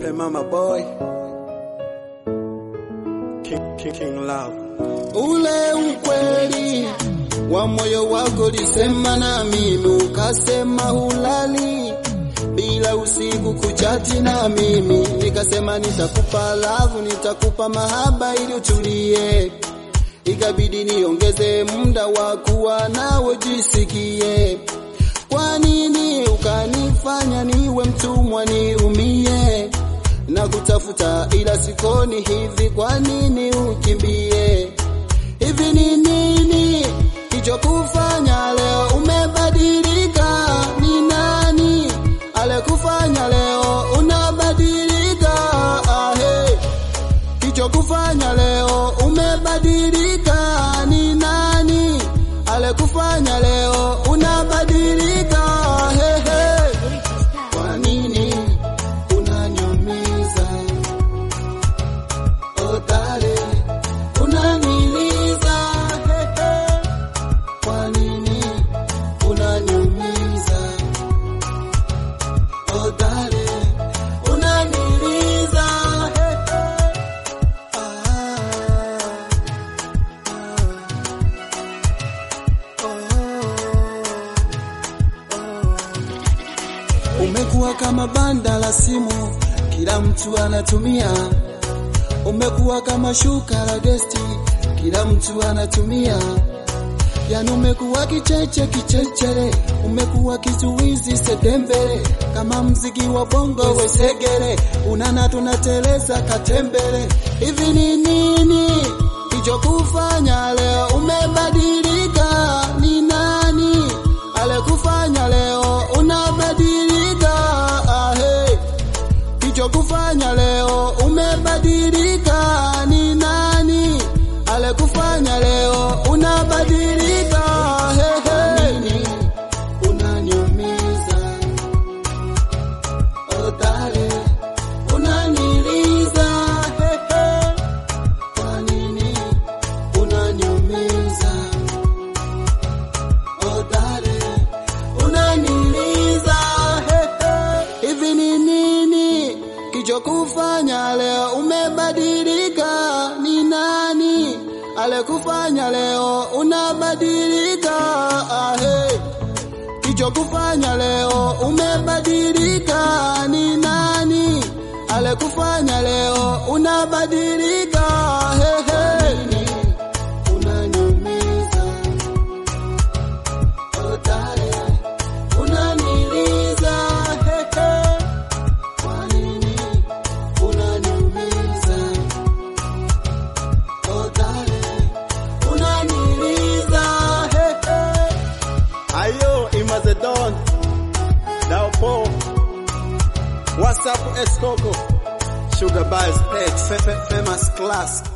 Play mama boy. King, king, king love. ule ukweli wa moyo wako lisema na mimi, ukasema hulali bila usiku kuchati na mimi, nikasema nitakupa lavu, nitakupa mahaba ili utulie, ikabidi niongeze muda wa kuwa nawe jisikie. Kwa nini ukanifanya niwe mtumwa niumie na kutafuta ila sikoni hivi? Kwa nini ukimbie? Hivi ni nini kichokufanya leo umebadilika? Ni nani alekufanya leo unabadilika? Ahe, kichokufanya leo umebadilika? Ni nani alekufanya leo unabadilika? Hehe, kwa nini unaniumiza? Oh darling, unaniliza. Hehe, kwa nini unaniumiza? Oh darling, unaniliza. Hehe, ah, ah, oh. Umekuwa kama banda la simu, kila mtu anatumia. Umekuwa kama shuka la gesti, kila mtu anatumia. Yani umekuwa kicheche kichechere, umekuwa kizuizi sedembele, kama mziki wa bongo wesegere, unana tunateleza katembele. Hivi ni nini kichokufanya leo umebadilika? Ni nani alekufanya leo unabadilika? Ahe, kichokufanya leo umebadilika? Ni nani alekufanya leo unabadilika? Hehe, unaniumiza oh darling, unaniliza hehe, kwa nini unaniumiza oh darling, unaniliza hehe, hivi ni nini kichokufanya leo umebadilika? Ni nani alekufanya leo unabadilika? Ahe, kichokufanya leo umebadilika? Ni nani alekufanya leo unabadilika? Hehe, unaniumiza oh darling, unaniliza hehe, kwa nini unaniumiza oh darling, unaniliza hehe. Ayo, Imazedon. Dao Po. What's up, Escoco? Sugar Buzz Pet. Famous class.